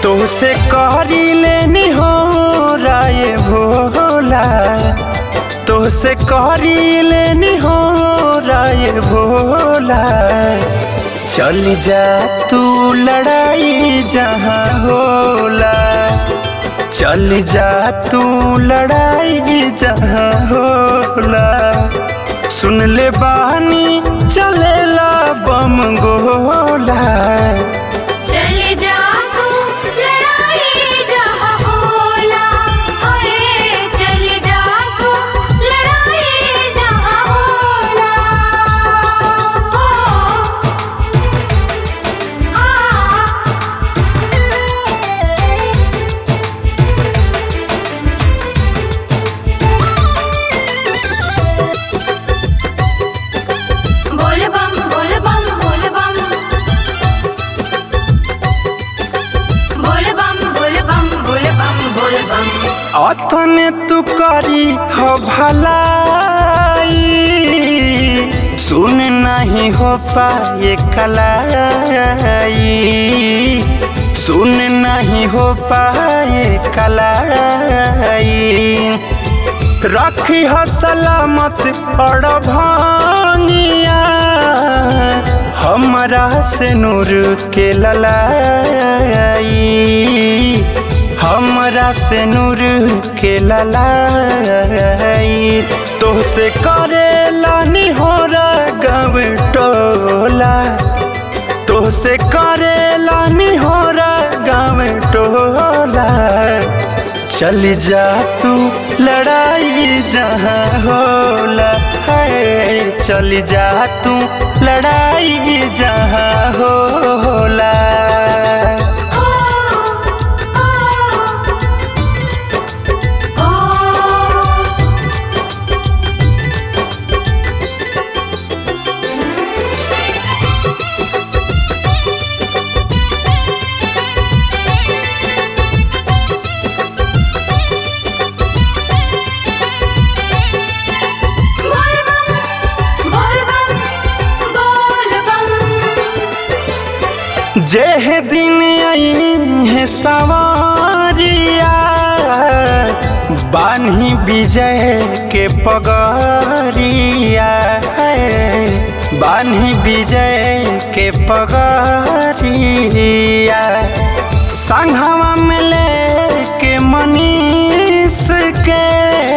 तोसे करी लेनी हो राय भोला तोसे करी लेनी हो राय भोला चल जा तू लड़ाई जहाँ होला चल जा तू लड़ाई जहाँ होला सुन ले बानी चलेला बम गोला चले जा तू लड़ाई जहाँ होला अरे चले जा तू लड़ाई जहाँ होला ओ आ बोल बम बोल बम बोल बम बोल बम बोल बम बोल बम बोल बम अतने तू करी हो भलाई सुन नहीं हो पाए कलाई सुन नहीं हो पाए कलाई रखी हो सलामत और भांगिया हमरा से नूर के ललाई हमरा से नूर के ललाई तोहसे करे लानी हो गव टोला तोहसे करे लानी हो गाँव टोला चल जा तू लड़ाई जहाँ होला है चल जा तू लड़ाई जहाँ होला ओ ओ ओ बोल बम बोल बम बोल बम जेह दिन आई है सवारिया बान्ही विजय के पगरिया है बान्ही विजय के पगरिया संघवा में लेके मनीष के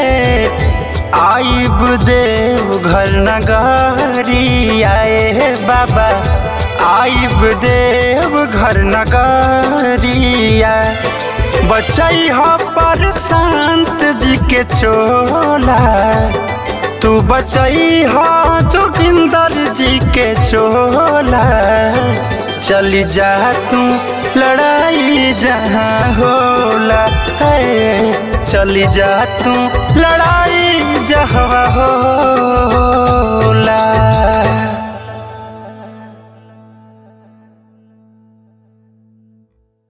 आइब देव घर नगरी आए बाबा आइब देव घर नगरिया बचई हो पर संत जी के चोला तू बचई हो जोगिंदर जी के चोला चली जा तू लड़ाई जहाँ होला है चली जा तू लड़ाई जहाँ होला